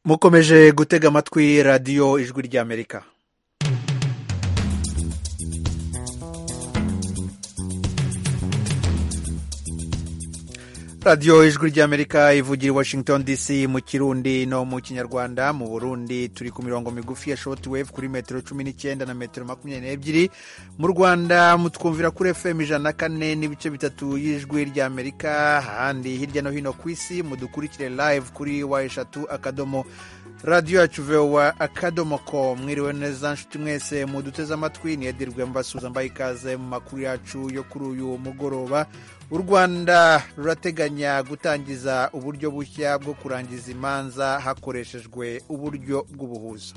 mukomeje gutega amatwi radiyo ijwi ry'amerika radiyo ijwi ry'amerika ivugira i washington dc mu kirundi no mu kinyarwanda mu burundi turi ku mirongo migufi ya shoti wevu kuri metero cumi n'icyenda na metero makumyabiri n'ebyiri mu rwanda mutwumvira kuri fm ijana na kane n'ibice bitatu y'ijwi ry'amerika ahandi hirya no hino ku isi mudukurikire live kuri wa eshatu akadomo radiyo yacu vewa akadomo ko mwiriwe neza nshuti mwese muduteze amatwi ni edirwe mbasuza mbaye ikaze mu makuru yacu yo kuri uyu mugoroba u rwanda rurateganya gutangiza uburyo bushya bwo kurangiza imanza hakoreshejwe uburyo bw'ubuhuza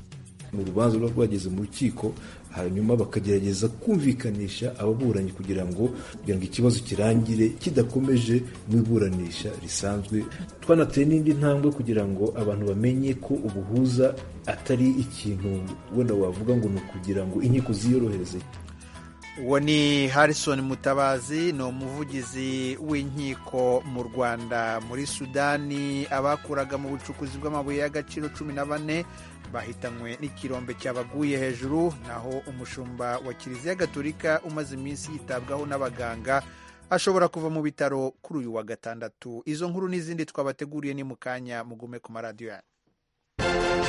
mu rubanza ruba rwageze mu rukiko hanyuma bakagerageza kumvikanisha ababuranyi kugira ngo kugira ngo ikibazo kirangire kidakomeje mu iburanisha risanzwe twanateye n'indi ntambwe kugira ngo abantu bamenye ko ubuhuza atari ikintu wenda wavuga ngo ni ukugira ngo inkiko ziyorohereze uwo ni harrison mutabazi ni umuvugizi w'inkiko mu rwanda muri sudani abakuraga mu bucukuzi bw'amabuye y'agaciro cumi na bane bahitanywe n'ikirombe cyabaguye hejuru naho umushumba wa kiliziya gaturika umaze iminsi yitabwaho n'abaganga ashobora kuva mu bitaro kuri uyu wa gatandatu izo nkuru n'izindi twabateguriye ni mu kanya mugume ku maradiyo yanyu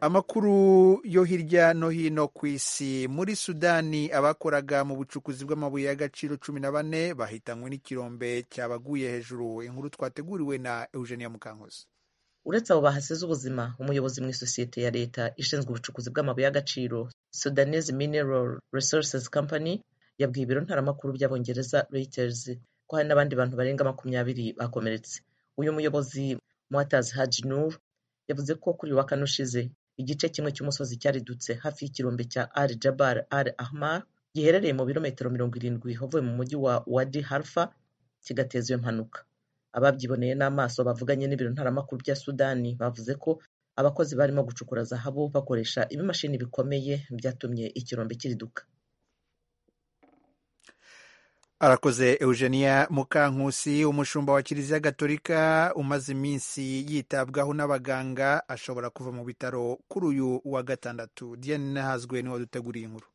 amakuru yo hirya no hino ku isi muri sudani abakoraga mu bucukuzi bw'amabuye y'agaciro cumi na bane bahitanywe n'ikirombe cyabaguye hejuru inkuru twateguriwe na eugenia mukankuzi uretse abo bahasize ubuzima umuyobozi mu isosiyete ya leta ishinzwe ubucukuzi bw'amabuye y'agaciro sudanese mineral resources company yabwiye ibiro ntaramakuru by'abongereza reuters ko hari n'abandi bantu barenga makumyabiri bakomeretse uyu muyobozi mwatazi haji nur yavuze ko kuri wa kane ushize igice kimwe cy'umusozi cyaridutse hafi y'ikirombe cya al jabar al ahmar giherereye mu birometero mirongo irindwi havuye mu mujyi wa wadi harfa kigateza iyo mpanuka ababyiboneye n'amaso bavuganye n'ibiro ntaramakuru bya sudani bavuze ko abakozi barimo gucukura zahabu bakoresha ibimashini bikomeye byatumye ikirombe kiriduka arakoze eugenia mukankusi umushumba wa kiliziya gatolika umaze iminsi yitabwaho n'abaganga ashobora kuva mu bitaro kuri uyu wa gatandatu diane nahazwe niwe waduteguriye inkuru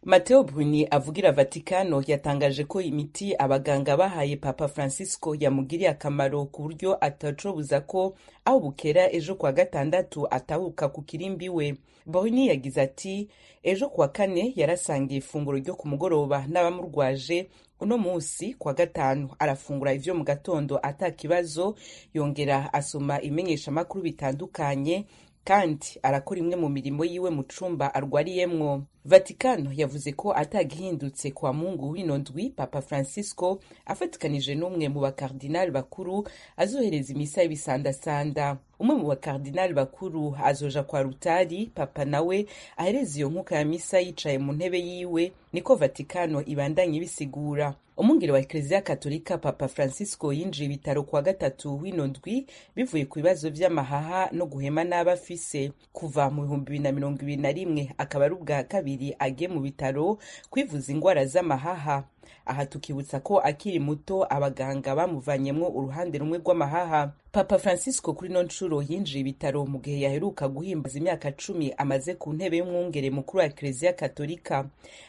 mateo bruni avugira vatikano yatangaje ko imiti abaganga bahaye papa francisco yamugiriye akamaro ku buryo atacobuza ko aho bukera ejo kuwa gatandatu atahuka ku kirimbi we bruni yagize ati ejo kuwa kane yarasangiye ifunguro ryo ku mugoroba n'abamurwaje uno munsi kwa gatanu arafungura ivyo mu gatondo ata kibazo yongera asoma imenyeshamakuru bitandukanye kandi arakora imwe mu mirimo yiwe mu cumba arwariyemwo vatikano yavuze ko atagihindutse kwa mungu w'ino ndwi papa francisco afatikanije n'umwe mu bakardinali bakuru azohereza imisa y'ibisandasanda umwe mu bakardinali bakuru azoja kwa rutari papa nawe ahereza iyo nkuka ya misa yicaye mu ntebe yiwe niko vatikano ibandanye ibisigura umwungeri wa ekereziya katolika papa francisco yinjiye ibitaro kuwa gatatu w'ino ndwi bivuye ku bibazo by'amahaha no guhema n'aba afise kuva mu bihumbi bibiri na mirongo ibiri na rimwe akaba ari ubwa kabiri agiye mu bitaro kwivuza indwara z'amahaha aha tukibutsa ko akiri muto abaganga bamuvanyemo uruhande rumwe rw'amahaha papa francisco kuri no nshuro yinjiye ibitaro mu gihe yaheruka guhimbaza imyaka cumi amaze ku ntebe y'umwungere mukuru wa ekereziya katolika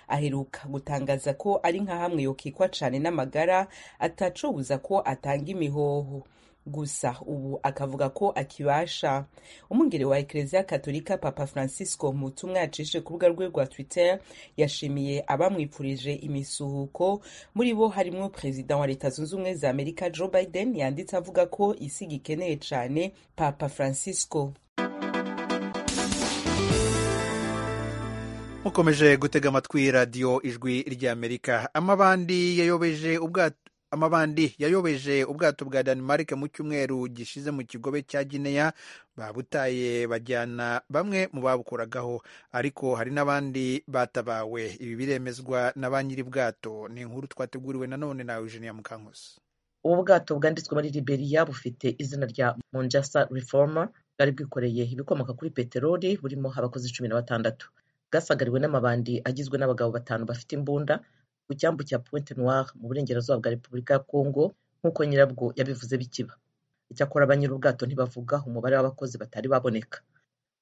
aheruka gutangaza ko ari nka hamwe yokikwa cyane n'amagara atacubuza ko atanga imihoho gusa ubu akavuga ko akibasha umwungere wa ekereziya katolika papa francisco mu butumwa yacishije ku rubuga rwe rwa twitter yashimiye abamwipfurije imisuhuko muri bo harimo perezida wa leta zunze ubumwe za amerika joe biden yanditse avuga ko isi gikeneye cyane papa francisco mukomeje gutega amatwi radiyo ijwi ry'amerika amabandi yayobeje ubwato amabandi yayobeje ubwato bwa Denmark mu cyumweru gishize mu kigobe cya Guinea babutaye bajyana bamwe mu babukoragaho ariko hari n'abandi batabawe ibi biremezwa na ba nyiri bwato ni inkuru twateguriwe nanone na Eugenia Mukankusi ubu bwato bwanditswe muri Liberia bufite izina rya Monjasa Reformer bwari bwikoreye ibikomoka kuri peteroli burimo abakozi cumi na batandatu bwasagariwe n'amabandi agizwe n'abagabo batanu bafite imbunda ku cyambu cya Pointe Noire mu burengerazuba bwa Repubulika ya Kongo nk'uko nyirabwo yabivuze bikiba icyakora ba nyir'ubwato ntibavuga umubare w'abakozi batari baboneka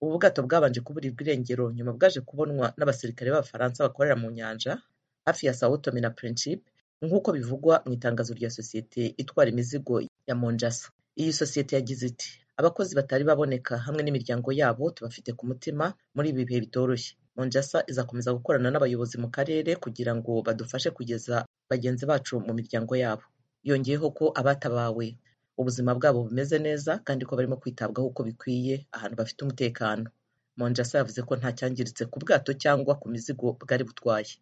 ubu bwato bwabanje kuburirwa irengero nyuma bwaje kubonwa n'abasirikare b'abafaransa bakorera mu nyanja hafi ya sao tome na principe nk'uko bivugwa mu itangazo rya sosiyete itwara imizigo ya monjasa iyi sosiyete yagize iti abakozi batari baboneka hamwe n'imiryango yabo tubafite ku mutima muri ibi bihe bitoroshye monjasa izakomeza gukorana n'abayobozi mu karere kugira ngo badufashe kugeza bagenzi bacu mu miryango yabo yongeyeho ko abatabawe ubuzima bwabo bumeze neza kandi ko barimo kwitabwaho uko bikwiye ahantu bafite umutekano monjasa yavuze ko nta cyangiritse ku bwato cyangwa ku mizigo bwari butwaye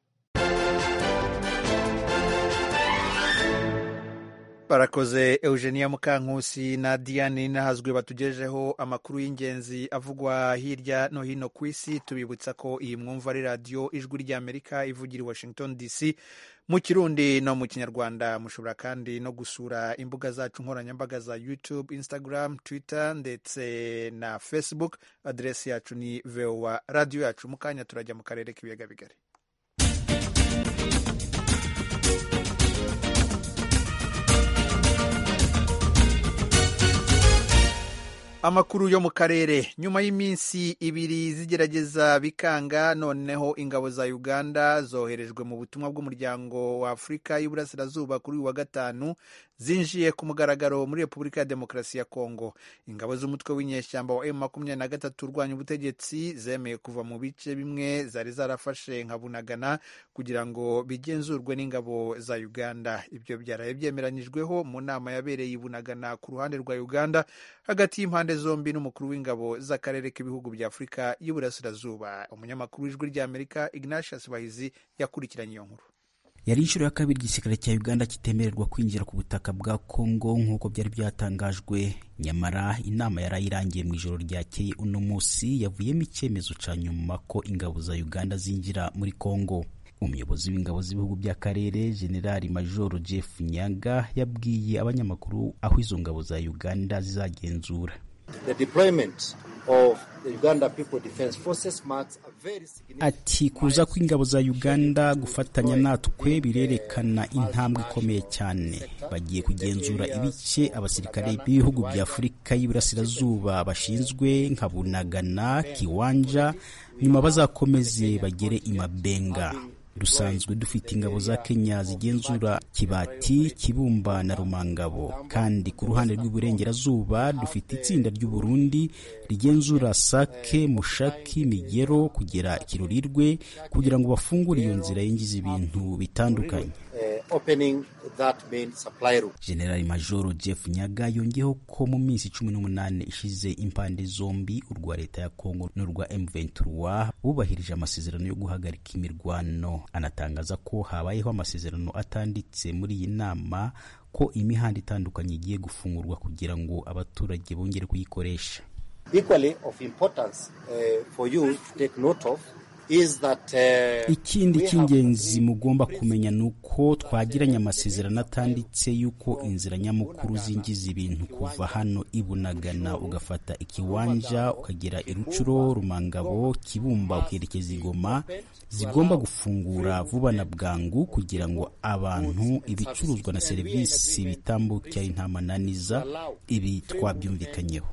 barakoze eugenia mukankusi na diane n'ahazwi batugejeho amakuru y'ingenzi avugwa hirya no hino ku isi tubibutsa ko iyi mwumva ari radiyo ijwi ry'amerika ivugira i washington dc mu kirundi no mu kinyarwanda mushobora kandi no gusura imbuga zacu nkoranyambaga za youtube instagram twitter ndetse na facebook aderesi yacu ni voa radiyo yacu mu kanya turajya mu karere k'ibiyaga bigari amakuru yo mu karere nyuma y'iminsi ibiri zigerageza bikanga noneho ingabo za uganda zoherejwe mu butumwa bw'umuryango wa afurika y'uburasirazuba kuri uyu wa gatanu zinjiye ku mugaragaro muri repubulika ya demokarasi ya kongo ingabo z'umutwe w'inyeshyamba wa m makumyabiri na gatatu urwanya ubutegetsi zemeye kuva mu bice bimwe zari zarafashe nka bunagana kugira ngo bigenzurwe n'ingabo za uganda ibyo byaraye byemeranyijweho mu nama yabereye i bunagana ku ruhande rwa uganda hagati y'impande zombi n'umukuru w'ingabo z'akarere k'ibihugu bya afurika y'uburasirazuba umunyamakuru w'ijwi ry'amerika ignatius bahizi yakurikiranye iyo nkuru yari inshuro ya kabiri igisirikare cya uganda kitemererwa kwinjira ku butaka bwa kongo nk'uko byari byatangajwe nyamara inama yari irangiye mu ijoro ryakeye uno munsi yavuyemo icyemezo cya nyuma ko ingabo za uganda zinjira muri kongo umuyobozi w'ingabo z'ibihugu by'akarere generali majoro jeff nyaga yabwiye abanyamakuru aho izo ngabo za uganda zizagenzura Ati kuza kw'ingabo za Uganda gufatanya natwe birerekana intambwe ikomeye cyane. Bagiye kugenzura ibice abasirikare b'ibihugu bya Afurika y'Iburasirazuba bashinzwe nka Bunagana, Kiwanja, nyuma bazakomeze bagere i Mabenga. Dusanzwe dufite ingabo za Kenya zigenzura Kibati, Kibumba na Rumangabo, kandi ku ruhande rw'iburengerazuba dufite itsinda ry'u Burundi rigenzura Sake, Mushaki, Migero kugera Kirurirwe kugira ngo bafungure iyo nzira yinjiza ibintu bitandukanye. Generali Majoro Jeff Nyaga yongeyeho ko mu minsi cumi n'umunani ishize impande zombi urwa leta ya Kongo n'urwa M23 bubahirije amasezerano yo guhagarika imirwano. Anatangaza ko habayeho amasezerano atanditse muri iyi nama ko imihanda itandukanye igiye gufungurwa kugira ngo abaturage bongere kuyikoresha. Equally of importance uh, for you to take note of That, uh, ikindi cy'ingenzi mugomba kumenya ni uko twagiranye amasezerano atanditse y'uko inzira nyamukuru zinjiza ibintu kuva hano ibunagana ugafata ikiwanja ukagera irucuro rumangabo kibumba ukerekeza igoma zigomba gufungura vuba na bwangu kugira ngo abantu ibicuruzwa na serivisi bitambukira intamananiza ibi twabyumvikanyeho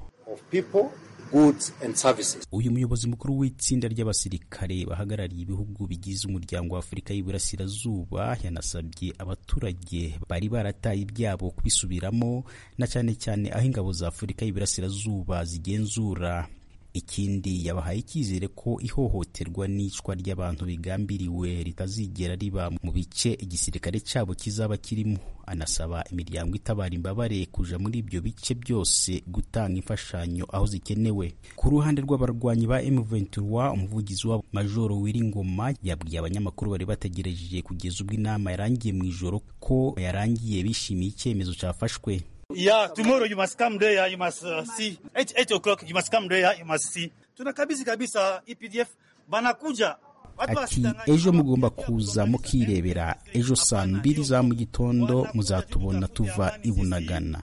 uyu muyobozi mukuru w'itsinda ry'abasirikare bahagarariye ibihugu bigize umuryango wa afurika y'iburasirazuba yanasabye abaturage bari barataye ibyabo kubisubiramo na cyane cyane aho ingabo za afurika y'iburasirazuba zigenzura ikindi yabahaye icyizere ko ihohoterwa n'icwa ry'abantu bigambiriwe ritazigera riba mu bice igisirikare cyabo kizaba kirimo anasaba imiryango itabara imbabare kuja muri ibyo bice byose gutanga imfashanyo aho zikenewe ku ruhande rw'abarwanyi ba M23 umuvugizi wabo Majoro Wiringoma yabwiye abanyamakuru bari bategereje kugeza ubwo inama yarangiye mu ijoro ko yarangiye bishimiye icyemezo cyafashwe Yeah, tomorrow you must come there, you must uh, see. 8, 8 o'clock you must come there, you must see. Tunakabisi kabisa EPDF banakuja ati ejo mugomba kuza mukirebera ejo saa mbiri za mu gitondo muzatubona tuva ibunagana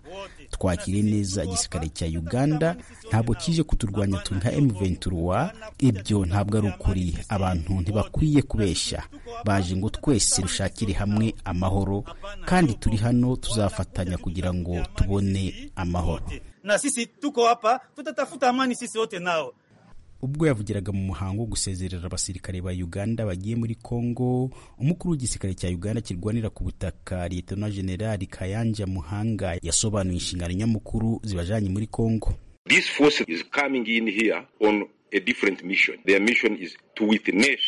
twakire neza igisirikare cya uganda ntabwo kije kuturwanya turi nka M23 ibyo ntabwo ari ukuri abantu ntibakwiye kubeshya baje ngo twese dushakire hamwe amahoro kandi turi hano tuzafatanya kugira ngo tubone amahoro na sisi tuko hapa tutatafuta amani sisi wote nao ubwo yavugiraga mu muhango wo gusezerera abasirikare ba uganda bagiye muri congo umukuru w'igisirikare cya uganda kirwanira ku butaka liyetona generali kayanja muhanga yasobanuye inshingano nyamukuru zibajanye muri congo This force is coming in here on a different mission. Their mission is to witness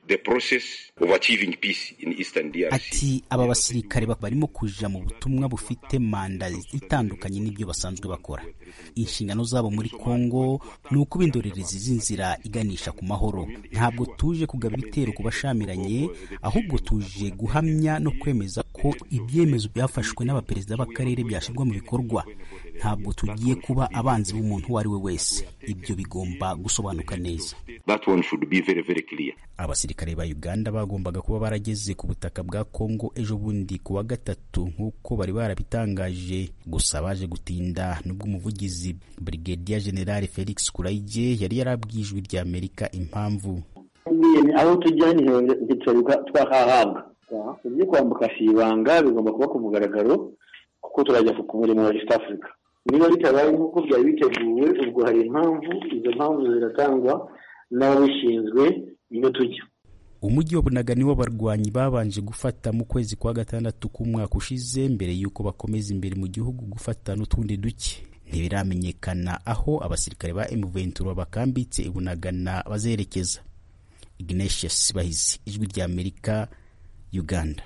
the process of achieving peace in Eastern DRC. ati aba basirikare ba- barimo kuja mu butumwa bufite manda itandukanye n'ibyo basanzwe bakora inshingano zabo muri kongo ni ukuba indorerezi z'inzira iganisha ku mahoro ntabwo tuje kugaba ibitero ku bashamiranye ahubwo tuje guhamya no kwemeza ko ibyemezo byafashwe n'abaperezida b'akarere byashyirwa mu bikorwa ntabwo tugiye kuba abanzi b'umuntu uwo ari we wese ibyo bigomba gusobanuka neza That one should be very, very clear. abasirikare ba uganda bagombaga kuba barageze ku butaka bwa kongo ejo bundi ku wa gatatu nk'uko bari barabitangaje gusa baje gutinda nubwo umuvugizi brigadier general felix kurayige yari yarabwijwe rya amerika impamvu Tubwire aho tujya niho dutorwa twahahabwa ibyo kwambuka ibanga bigomba kuba ku mugaragaro kuko turajya ku murimo wa east africa niba bitabaye nk'uko byari biteguwe ubwo hari impamvu izo mpamvu ziratangwa n'ababishinzwe niyo tujya umujyi wa bunaga niwo abarwanyi babanje gufata mu kwezi kwa gatandatu k'umwaka ushize mbere y'uko bakomeza imbere mu gihugu gufata n'utundi duke ntibiramenyekana aho abasirikare ba M23 bakambitse i bunagana bazerekeza ignatius bahizi ijwi rya amerika uganda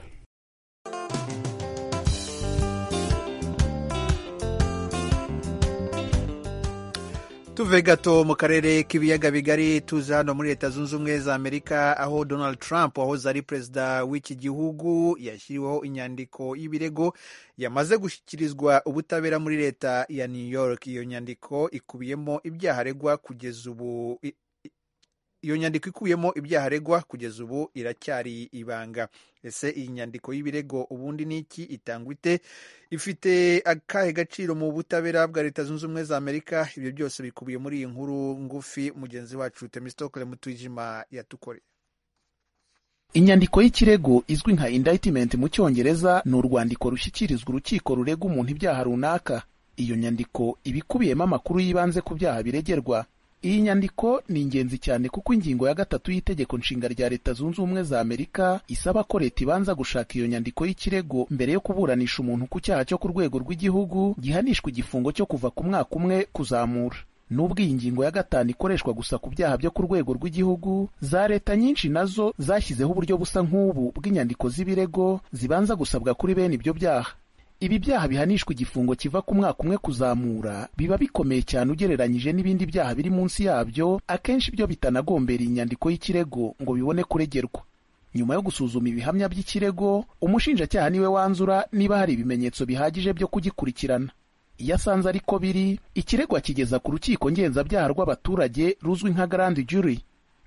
tuve gato mu karere k'ibiyaga bigari tuza hano muri leta zunze ubumwe za amerika aho donald trump wahoze ari perezida w'iki gihugu yashyiriweho inyandiko y'ibirego yamaze gushyikirizwa ubutabera muri leta ya new york iyo nyandiko ikubiyemo ibyaha aregwa kugeza ubu i- i- iyo nyandiko ikubiyemo ibyaha aregwa kugeza ubu iracyari ibanga ese iyi nyandiko y'ibirego ubundi ni iki itangwa ite ifite akahe gaciro mu butabera bwa leta zunze ubumwe za amerika ibyo byose bikubiye muri iyi nkuru ngufi mugenzi wacu temistokle mutwijima yatukore inyandiko y'ikirego izwi nka indictment mu cyongereza ni urwandiko rushyikirizwa urukiko rurega umuntu ibyaha runaka iyo nyandiko iba ikubiyemo amakuru y'ibanze ku byaha biregerwa iyi nyandiko ni ingenzi cyane kuko ingingo ya gatatu y'itegeko nshinga rya leta zunze ubumwe za amerika isaba ko leta ibanza gushaka iyo nyandiko y'ikirego mbere yo kuburanisha umuntu ku cyaha cyo ku rwego rw'igihugu gihanishwa igifungo cyo kuva ku mwaka umwe kuzamura nubwo iyi ngingo ya gatanu ikoreshwa gusa ku byaha byo ku rwego rw'igihugu za leta nyinshi nazo zashyizeho uburyo busa nk'ubu bw'inyandiko z'ibirego zibanza gusabwa kuri bene ibyo byaha ibi byaha bihanishwa igifungo kiva ku mwaka umwe kuzamura biba bikomeye cyane ugereranyije n'ibindi byaha biri munsi yabyo akenshi byo bitanagombera iyi nyandiko y'ikirego ngo bibone kuregerwa nyuma yo gusuzuma ibihamya by'ikirego umushinjacyaha niwe wanzura niba hari ibimenyetso bihagije byo kugikurikirana iyo asanze ariko biri ikirego akigeza ku rukiko ngenzabyaha rw'abaturage ruzwi nka garandi juri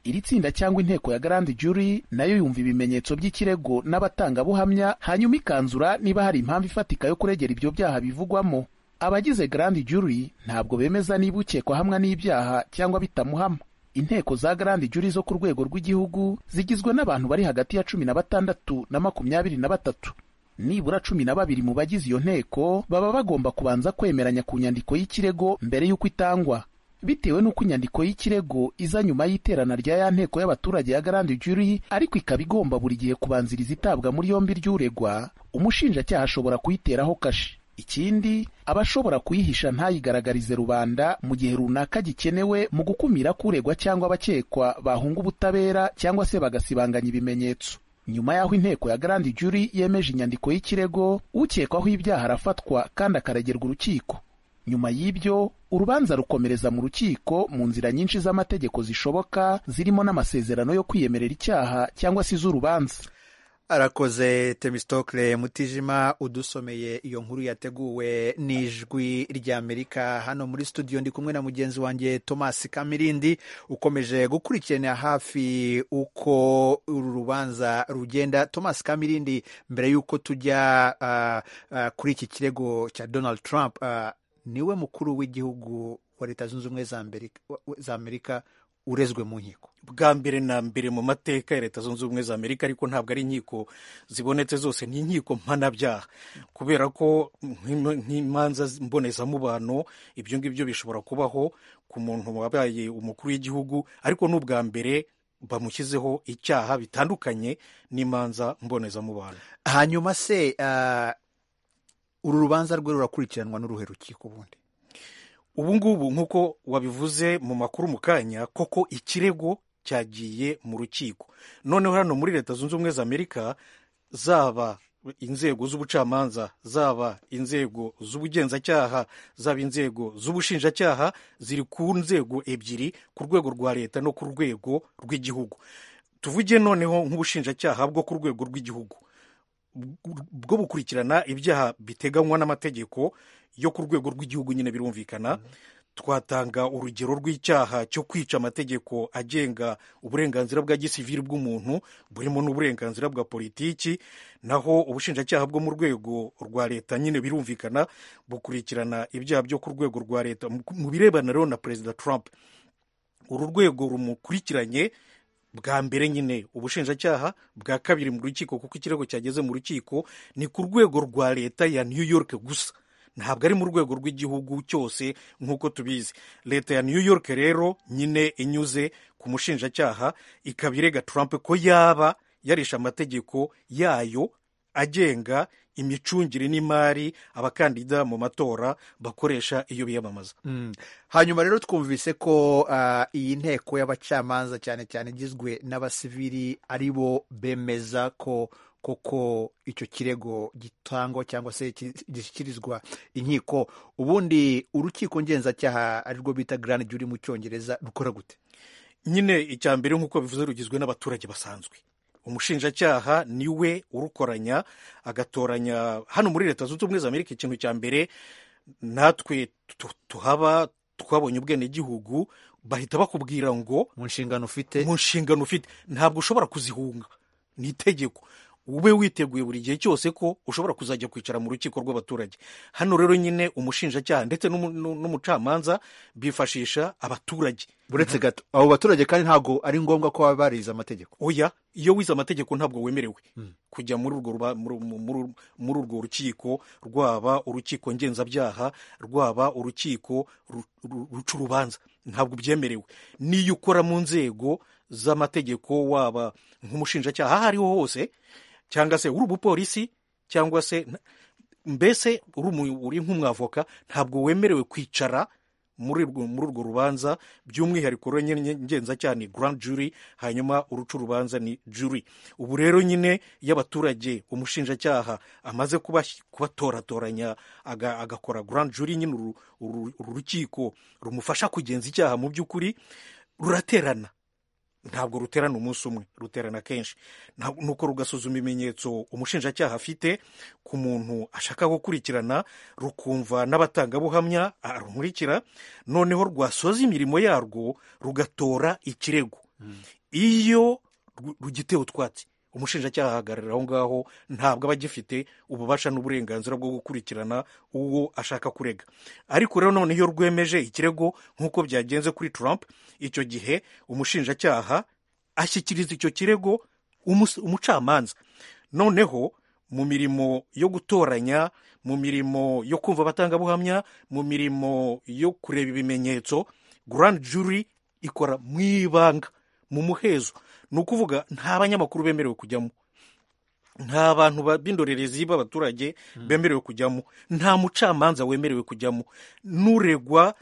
iri tsinda cyangwa inteko ya garandi juri nayo yumva ibimenyetso by'ikirego n'abatangabuhamya hanyuma ikanzura niba hari impamvu ifatika yo kuregera ibyo byaha bivugwamo abagize garandi juri ntabwo bemeza niba ukekwa hamwa n'ibyaha cyangwa bitamuhama inteko za garandi juri zo ku rwego rw'igihugu zigizwe n'abantu bari hagati ya cumi na batandatu na makumyabiri na batatu nibura cumi na babiri mu bagize iyo nteko baba bagomba kubanza kwemeranya ku nyandiko y'ikirego mbere y'uko itangwa bitewe n'uko inyandiko y'ikirego iza nyuma y'iterana rya ya nteko y'abaturage ya garandi juri ariko ikaba igomba buri gihe kubanziriza itabwa muri yombi ry'uregwa umushinjacyaha ashobora kuyiteraho kashi ikindi aba ashobora kuyihisha ntayigaragarize rubanda mu gihe runaka gikenewe mu gukumira ko uregwa cyangwa abakekwa bahunga ubutabera cyangwa se bagasibanganya ibimenyetso nyuma y'aho inteko ya garandi juri yemeje inyandiko y'ikirego ukekwaho ibyaha arafatwa kandi akaregerwa urukiko nyuma y'ibyo urubanza rukomereza mu rukiko mu nzira nyinshi z'amategeko zishoboka zirimo n'amasezerano yo kwiyemerera icyaha cyangwa se iz'urubanza arakoze temistokle mutijima udusomeye iyo nkuru yateguwe n'ijwi ry'amerika hano muri studio ndi kumwe na mugenzi wanjye thomas kamirindi ukomeje gukurikirana hafi uko uru rubanza rugenda thomas kamirindi mbere y'uko tujya ah, ah, kuri iki kirego cya donald trump ah, niwe mukuru w'igihugu wa leta zunze ubumwe za amerika urezwe mu nkiko bwa mbere na mbere mu mateka ya leta zunze ubumwe za amerika ariko ntabwo ari inkiko zibonetse zose ni inkiko mpanabyaha kubera ko nk'imanza mbonezamubano ibyo ngibyo bishobora kubaho ku muntu wabaye umukuru w'igihugu ariko n'ubwa mbere bamushyizeho icyaha bitandukanye n'imanza mbonezamubano hanyuma se uru rubanza rwe rurakurikiranwa n'uruhe rukiko ubundi ubu ngubu nk'uko wabivuze mu makuru mu kanya koko ikirego cyagiye mu rukiko noneho hano muri leta zunze ubumwe za amerika zaba inzego z'ubucamanza zaba inzego z'ubugenzacyaha zaba inzego z'ubushinjacyaha ziri ku nzego ebyiri ku rwego rwa leta no ku rwego rw'igihugu tuvuge noneho nk'ubushinjacyaha bwo ku rwego rw'igihugu bwo bukurikirana ibyaha biteganywa n'amategeko yo ku rwego rw'igihugu nyine birumvikana twatanga urugero rw'icyaha cyo kwica amategeko agenga uburenganzira bwa gisivili bw'umuntu burimo n'uburenganzira bwa politiki naho ubushinjacyaha bwo mu rwego rwa leta nyine birumvikana bukurikirana ibyaha byo ku rwego rwa leta mu birebana rero na perezida Trump uru rwego rumukurikiranye bwa mbere nyine ubushinjacyaha bwa kabiri mu rukiko kuko ikirego cyageze mu rukiko ni ku rwego rwa leta ya New York gusa ntabwo ari mu rwego rw'igihugu cyose nk'uko tubizi leta ya New York rero nyine inyuze ku mushinjacyaha ikaba irega Trump ko yaba yarisha amategeko yayo agenga imicungire n'imari abakandida mu matora bakoresha iyo biyamamaza hanyuma rero twumvise ko iyi nteko y'abacamanza cyane cyane igizwe n'abasivili ari bo bemeza ko koko icyo kirego gitangwa cyangwa se gishyikirizwa inkiko ubundi urukiko ngenzacyaha arirwo bita garani juri mu cyongereza rukora gute nyine icya mbere nk'uko bivuze rugizwe n'abaturage basanzwe umushinjacyaha niwe urukoranya agatoranya hano muri leta zunze ubumwe za amerika ikintu cya mbere natwe tuhaba twabonye ubwenegihugu bahita bakubwira ngo mu nshingano ufite mu nshingano ufite ntabwo ushobora kuzihunga ni itegeko ube witeguye buri gihe cyose ko ushobora kuzajya kwicara mu rukiko rw'abaturage hano rero nyine umushinjacyaha ndetse n'umucamanza bifashisha abaturage buretse gato abo baturage kandi ntabwo ari ngombwa ko baba barize amategeko oya iyo wize amategeko ntabwo wemerewe kujya muri urwo rukiko rwaba urukiko ngenzabyaha rwaba urukiko ruca urubanza ntabwo byemerewe n'iyo ukora mu nzego z'amategeko waba nk'umushinjacyaha aho ariho hose cyangwa se uri umupolisi cyangwa se mbese uri nk'umwavoka ntabwo wemerewe kwicara muri urwo rubanza by'umwihariko ngenzacyaha ni grand jury hanyuma uruca urubanza ni jury ubu rero nyine iyo abaturage umushinjacyaha amaze kubatoratoranya agakora grand jury nyine uru rukiko rumufasha kugenza icyaha mu by'ukuri ruraterana ntabwo ruterana umunsi umwe ruterana kenshi nuko rugasuzuma ibimenyetso umushinjacyaha afite ku muntu ashaka gukurikirana rukumva n'abatangabuhamya rumurikira noneho rwasoza imirimo yarwo rugatora ikirego iyo rugitewe utwatsi umushinjacyaha ahagarara aho ngaho ntabwo aba agifite ububasha n'uburenganzira bwo gukurikirana uwo ashaka kurega ariko rero none iyo rwemeje ikirego nk'uko byagenze kuri Trump icyo gihe umushinjacyaha ashyikiriza icyo kirego umucamanza noneho mu mirimo yo gutoranya mu mirimo yo kumva abatangabuhamya mu mirimo yo kureba ibimenyetso grand jury ikora mu ibanga mu muhezo ni ukuvuga nta banyamakuru bemerewe kujyamo nta bantu b'indorerezi b'abaturage bemerewe kujyamo nta mucamanza wemerewe kujyamo n'uregwa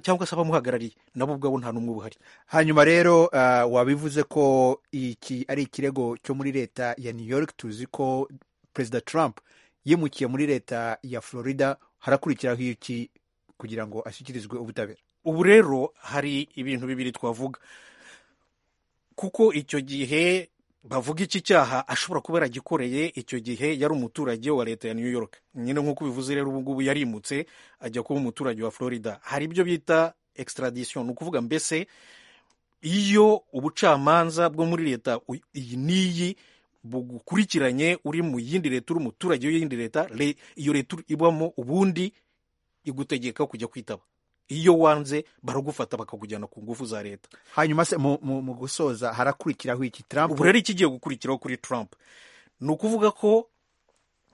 cyangwa se abamuhagarariye nabo ubwabo nta n'umwe uhari hanyuma rero wabivuze ko iki ari ikirego cyo muri leta ya new york tuzi ko perezida trump yimukiye muri leta ya florida harakurikiraho iki kugira ngo ashyikirizwe ubutabera ubu rero hari ibintu bibiri twavuga kuko icyo gihe bavuga iki cyaha ashobora kuba yaragikoreye icyo gihe yari umuturage wa leta ya New York nyine nk'uko bivuze rero ubu ngubu yarimutse ajya kuba umuturage wa Florida hari ibyo bita extradition ni ukuvuga mbese iyo ubucamanza bwo muri leta iyi n'iyi bugukurikiranye uri mu yindi leta uri umuturage w'iyindi leta iyo leta ibamo ubundi igutegeka kujya kwitaba iyo wanze baragufata bakakujyana ku ngufu za leta hanyuma se mu, mu, mu gusoza harakurikiraho iki trump ubu rero ikigiye gukurikiraho kuri trump ni ukuvuga ko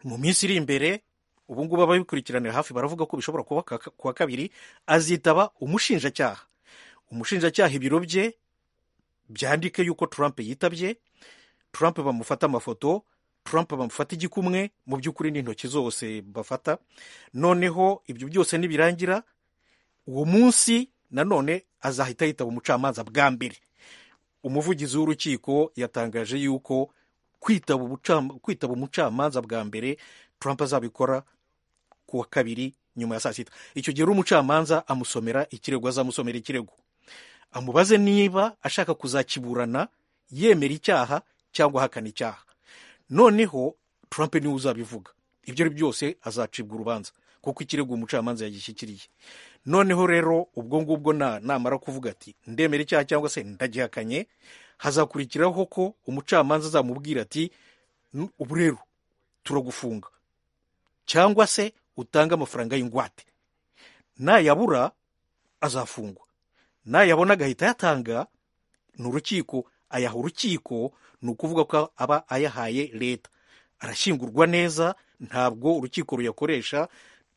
mu minsi iri imbere ubu ngubu ababikurikiranira hafi baravuga ko bishobora kuba ku wa kabiri azitaba umushinjacyaha umushinjacyaha ibiro bye byandike yuko trump yitabye trump bamufata amafoto Trump bamufata igikumwe mu by'ukuri n'intoki zose bafata noneho ibyo byose nibirangira uwo munsi nanone azahita yitaba umucamanza bwa mbere umuvugizi w'urukiko yatangaje yuko kwitaba umucamanza bwa mbere Trump azabikora ku wa kabiri nyuma ya saa sita icyo gihe umucamanza amusomera ikirego azamusomera ikirego amubaze niba ashaka kuzakiburana yemera icyaha cyangwa ahakana icyaha noneho Trump niwe uzabivuga ibyo ari byose azacibwa urubanza kuko ikirego umucamanza yagishyikiriye noneho rero ubwo ngubwo namara kuvuga ati ndemera icyaha cyangwa se ndagihakanye hazakurikiraho ko umucamanza azamubwira ati ubu rero turagufunga cyangwa se utange amafaranga y'ingwate nayabura azafungwa nayabona agahita ayatanga ni urukiko ayaha urukiko ni ukuvuga ko aba ayahaye leta arashyingurwa neza ntabwo urukiko ruyakoresha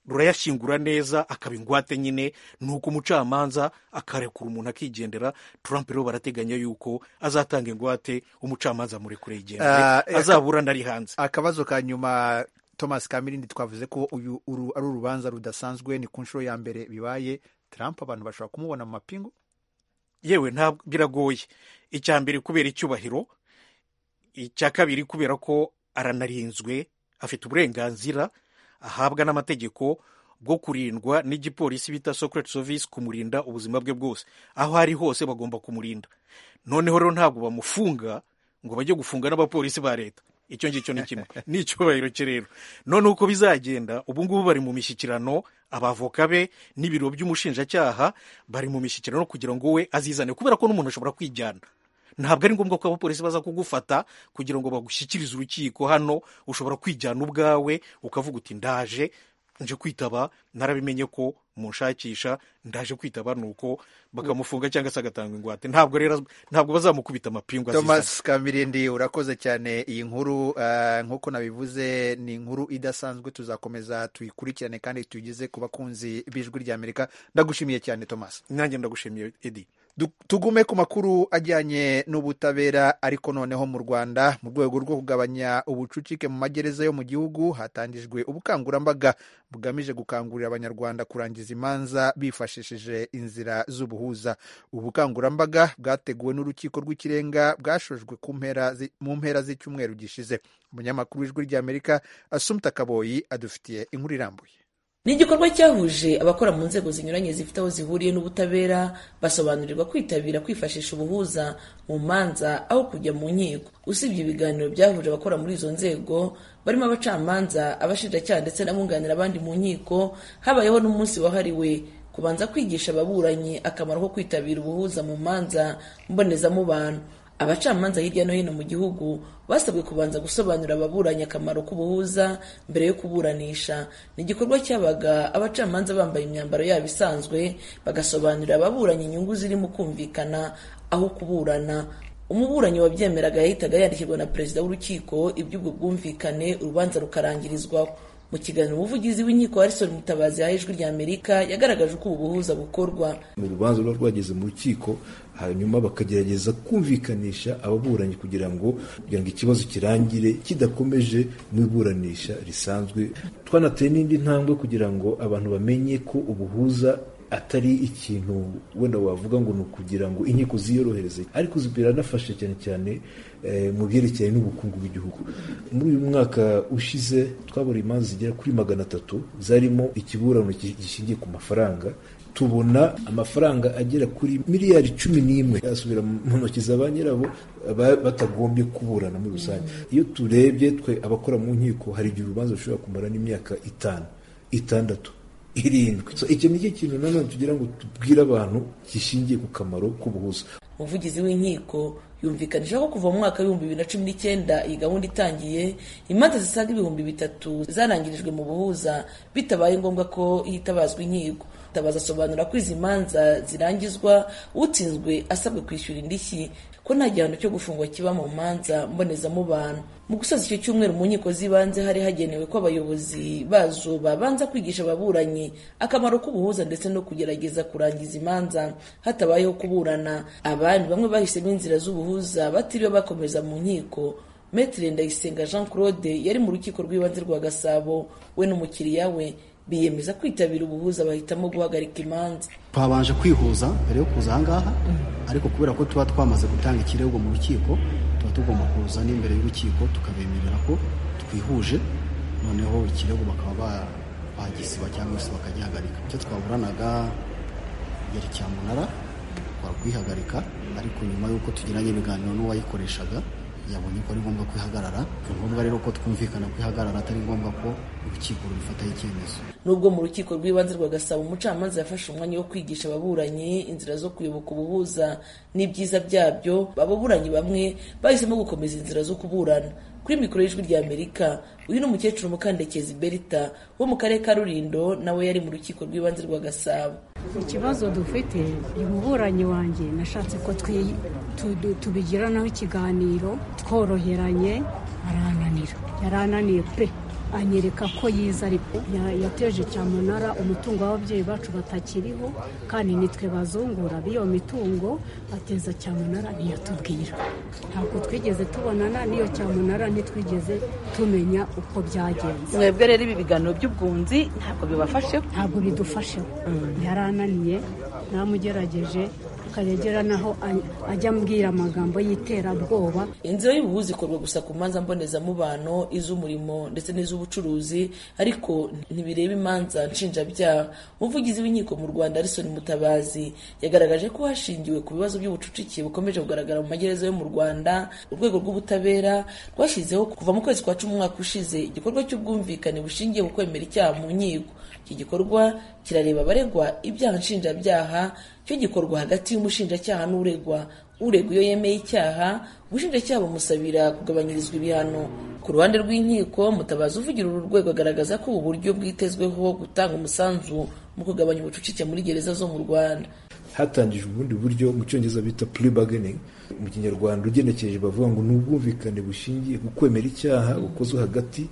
rurayashyingura neza akaba ingwate nyine ni uko umucamanza akarekura umuntu akigendera Trump rero barateganya yuko azatanga ingwate umucamanza murekure yigendere azaburana ari hanze akabazo ka nyuma thomas kamirindi twavuze ko uyu ari urubanza rudasanzwe ni ku nshuro ya mbere bibaye Trump abantu bashobora kumubona mu mapingu yewe ntabwo biragoye icya mbere kubera icyubahiro icya kabiri kubera ko aranarinzwe afite uburenganzira ahabwa n'amategeko bwo kurindwa n'igipolisi bita secret service kumurinda ubuzima bwe bwose aho ari hose bagomba kumurinda noneho rero ntabwo bamufunga ngo bajye gufunga n'abapolisi ba leta icyo ngicyo ni kimwe ni icyubahiro cye rero noneho uko bizagenda ubu ngubu bari mu mishyikirano abavoka be n'ibiro by'umushinjacyaha bari mu mishyikirano kugira ngo we azizane kubera ko n'umuntu ashobora kwijyana ntabwo ari ngombwa ko abapolisi baza kugufata kugira ngo bagushyikirize urukiko hano ushobora kwijyana ubwawe ukavuga uti ndaje nje kwitaba narabimenye ko munshakisha ndaje kwitaba nuko bakamufunga cyangwa se agatanga ingwate ntabwo rero ntabwo bazamukubita amapingu thomas kamirindi urakoze cyane iyi nkuru nk'uko nabivuze ni inkuru idasanzwe tuzakomeza tuyikurikirane kandi tuyigeze ku bakunzi b'ijwi rya amerika ndagushimiye cyane thomas nanjye ndagushimiye edi tugume ku makuru ajyanye n'ubutabera ariko noneho mu rwanda mu rwego rwo kugabanya ubucucike mu magereza yo mu gihugu hatangijwe ubukangurambaga bugamije gukangurira abanyarwanda kurangiza imanza bifashishije inzira z'ubuhuza ubu bukangurambaga bwateguwe n'urukiko rw'ikirenga bwashojwe mu mpera z'icyumweru gishize umunyamakuru w'ijwi ry'amerika asumta kaboyi adufitiye inkuru irambuye ni igikorwa cyahuje abakora mu nzego zinyuranye zifite aho zihuriye n'ubutabera basobanurirwa kwitabira kwifashisha ubuhuza mu manza aho kujya mu nkiko usibye ibiganiro byahuje abakora muri izo nzego barimo abacamanza abashinjacyaha ndetse n'abunganira abandi mu nkiko habayeho n'umunsi wahariwe kubanza kwigisha ababuranyi akamaro ko kwitabira ubuhuza mu manza mbonezamubano abacamanza hirya no hino mu gihugu basabwe kubanza gusobanurira ababuranyi akamaro k'ubuhuza mbere yo kuburanisha ni igikorwa cyabaga abacamanza bambaye imyambaro yabo isanzwe bagasobanurira ababuranyi inyungu zirimo kumvikana aho kuburana umuburanyi wabyemeraga yahitaga yandikirwa na perezida w'urukiko iby'ubwo bwumvikane urubanza rukarangirizwaho mu kiganiro umuvugizi w'inkiko harison mutabazi yaha ijwi rya amerika yagaragaje uko ubu buhuza bukorwa mu rubanza ruba rwageze mu rukiko hanyuma bakagerageza kumvikanisha ababuranyi kugira ngo kugira ngo ikibazo kirangire kidakomeje mu iburanisha risanzwe twanateye n'indi ntambwe kugira ngo abantu bamenye ko ubuhuza atari ikintu wenda wavuga ngo ni ukugira ngo inkiko ziyorohereze ariko biranafasha cyane cyane mu byerekeye n'ubukungu bw'igihugu muri uyu mwaka ushize twabura imanza zigera kuri magana atatu zarimo ikiburano gishingiye ku mafaranga tubona amafaranga agera kuri miliyari cumi n'imwe asubira mu ntoki za ba nyirabo batagombye kuburana muri rusange iyo turebye twe abakora mu nkiko hari igihe urubanza rushobora kumara n'imyaka itanu itandatu irindwi icyo nicyo kintu nanone tugira ngo tubwire abantu gishingiye ku kamaro k'ubuhuza umuvugizi w'inkiko yumvikanisha ko kuva mu mwaka w'ibihumbi bibiri na cumi n'icyenda iyi gahunda itangiye imanza zisaga ibihumbi bitatu zarangirijwe mu buhuza bitabaye ngombwa ko hitabazwa inkiko tabaza asobanura ko izi manza zirangizwa utsinzwe asabwe kwishyura indishyi ko nta gihano cyo gufungwa kiba mu manza mbonezamubano mu gusoza icyo cyumweru mu nkiko z'ibanze hari hagenewe ko abayobozi bazo babanza kwigisha ababuranyi akamaro k'ubuhuza ndetse no kugerageza kurangiza imanza hatabayeho kuburana abandi bamwe bahisemo inzira z'ubuhuza batiriwe bakomeza mu nkiko Maitre Ndayisenga Jean Claude yari mu rukiko rw'ibanze rwa Gasabo we n'umukiriya we biyemeza kwitabira ubuhuza bahitamo guhagarika imanza twabanje kwihuza mbere yo kuza ahangaha ariko kubera ko tuba twamaze gutanga ikirego mu rukiko tuba tugomba kuza n'imbere y'urukiko tukabemerera ko twihuje noneho ikirego bakaba bagisiba cyangwa se bakagihagarika icyo twaburanaga yari cyamunara twakwihagarika ariko nyuma y'uko tugiranye ibiganiro n'uwayikoreshaga yabonye ko ari ngombwa kwihagarara ni ngombwa rero ko twumvikana kwihagarara atari ngombwa ko urukiko rubifataho icyemezo nubwo mu rukiko rw'ibanze rwa gasabo umucamanza yafashe umwanya wo kwigisha ababuranyi inzira zo kuyoboka ubuhuza n'ibyiza byabyo ababuranyi bamwe bahisemo gukomeza inzira zo kuburana kuri mikoro y'ijwi rya amerika uyu ni umukecuru mukandekezi berita wo mu karere ka rurindo nawe yari mu rukiko rw'ibanze rwa gasabo ikibazo dufite umuburanyi wanjye nashatse ko tubigiranaho ikiganiro tworoheranye arananira yarananiye pe anyereka ko yiza ariko yateje cyamunara umutungo w'ababyeyi bacu batakiriho kandi nitwe bazungura b'iyo mitungo ateza cyamunara ntiyatubwira ntabwo twigeze tubonana n'iyo cyamunara ntitwigeze tumenya uko byagenze mwebwe rero ibi biganiro by'ubwunzi ntabwo bibafashe ntabwo bidufasheho yarananiye namugerageje akayagera naho ajya ambwira amagambo y'iterabwoba inzira y'ubuhuzi ikorwa gusa ku manza mbonezamubano iz'umurimo ndetse n'iz'ubucuruzi ariko ntibireba imanza nshinjabyaha umuvugizi w'inkiko mu rwanda arisoni mutabazi yagaragaje ko hashingiwe ku bibazo by'ubucucike bukomeje kugaragara mu magereza yo mu rwanda urwego rw'ubutabera rwashyizeho kuva mu kwezi kwa cumi umwaka ushize igikorwa cy'ubwumvikane bushingiye ku kwemera icyaha mu nkiko iki gikorwa kirareba abaregwa ibyaha nshinjabyaha cyo gikorwa hagati y'umushinjacyaha n'uregwa uregwa iyo yemeye icyaha ubushinjacyaha bumusabira kugabanyirizwa ibihano ku ruhande rw'inkiko mutabazi uvugira uru rwego agaragaza ko ubu buryo bwitezweho gutanga umusanzu mu kugabanya ubucucike muri gereza zo mu rwanda hatangijwe ubundi buryo mu cyongereza bita plea bargaining mu kinyarwanda ugenekereje bavuga ngo ni ubwumvikane bushingiye ku kwemera icyaha bukozwe hagati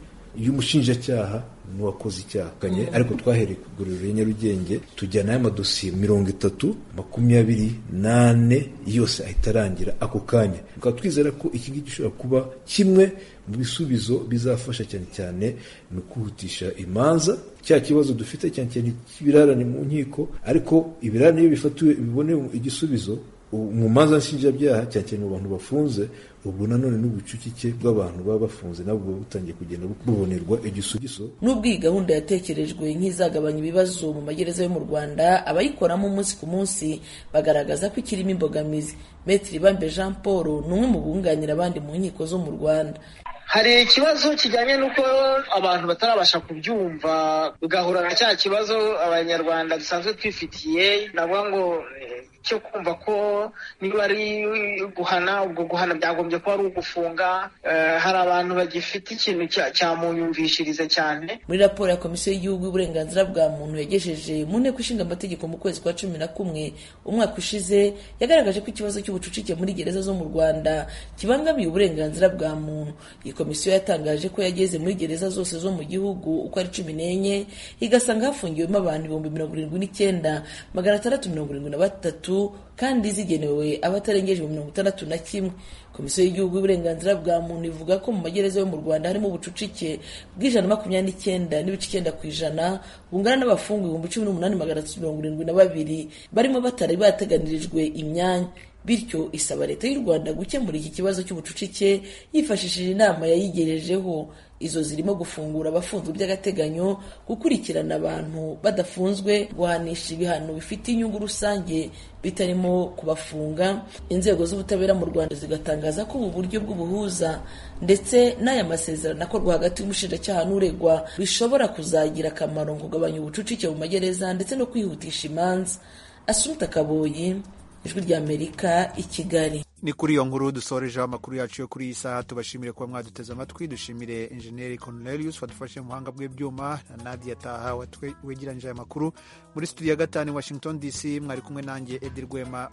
y'umushinjacyaha n'uwakoze icyaha kanye ariko twahereye ku iguriro nyarugenge tujyana y'amadosiye mirongo itatu makumyabiri n'ane yose ahita arangira ako kanya tukaba twizera ko iki ngiki gishobora kuba kimwe mu bisubizo bizafasha cyane cyane mu kwihutisha imanza cya kibazo dufite cyane cyane ibirarane mu nkiko ariko ibirarane iyo bifatiwe bibonewe igisubizo mu manza nshinjabyaha cyane cyane mu bantu bafunze ubu nanone n'ubucucike bw'abantu baba bafunze nabo buba butangiye kugenda bubonerwa igisubizo n'ubwo iyi gahunda yatekerejwe nk'izagabanya ibibazo mu magereza yo mu rwanda abayikoramo umunsi ku munsi bagaragaza ko ikirimo imbogamizi metiri bambe jean paul ni umwe mu bunganira abandi mu nkiko zo mu rwanda hari ikibazo kijyanye n'uko abantu batarabasha kubyumva bigahura na cya kibazo abanyarwanda dusanzwe twifitiye navuga ngo cyo kumva ko niba ari guhana ubwo guhana byagombye kuba ari ugufunga hari abantu bagifite ikintu cyamunyumvishiriza cyane muri raporo ya komisiyo y'igihugu y'uburenganzira bwa muntu yagejeje mu nteko ishinga amategeko mu kwezi kwa cumi na kumwe umwaka ushize yagaragaje ko ikibazo cy'ubucucike muri gereza zo mu rwanda kibangamiye uburenganzira bwa muntu iyi komisiyo yatangaje ko yageze muri gereza zose zo mu gihugu uko ari cumi n'enye igasanga hafungiwemo abantu ibihumbi mirongo irindwi n'icyenda magana atandatu mirongo irindwi na batatu kandi zigenewe abatarengeje mirongo itandatu na kimwe komisiyo y'igihugu y'uburenganzira bwa muntu ivuga ko mu magereza yo mu rwanda harimo ubucucike bw'ijana makumyabiri n'icyenda n'ibice icyenda ku ijana bungana n'abafungwa ibihumbi cumi n'umunani magana atatu mirongo irindwi na babiri barimo batari bateganirijwe imyanya bityo isaba leta y'u rwanda gukemura iki kibazo cy'ubucucike yifashishije inama yayigejejeho izo zirimo gufungura abafunzwe by'agateganyo gukurikirana abantu badafunzwe guhanisha ibihano bifite inyungu rusange bitarimo kubafunga inzego z'ubutabera mu rwanda zigatangaza ko ubu buryo bw'ubuhuza ndetse n'aya masezerano akorwa hagati y'umushinjacyaha n'uregwa bishobora kuzagira akamaro mu kugabanya ubucucike mu magereza ndetse no kwihutisha imanza asumta kaboyi ijwi ry'amerika i kigali ni kuri iyo nkuru dusorejeho amakuru yacu yo kuri iyi saha tubashimire kuba mwaduteze amatwi dushimire enjeniyeri Cornelius wadufashe mu buhanga bw'ibyuma na Nadia Taha wegeranyije aya makuru muri studio ya gatanu Washington DC mwari kumwe nanjye Edi Rwema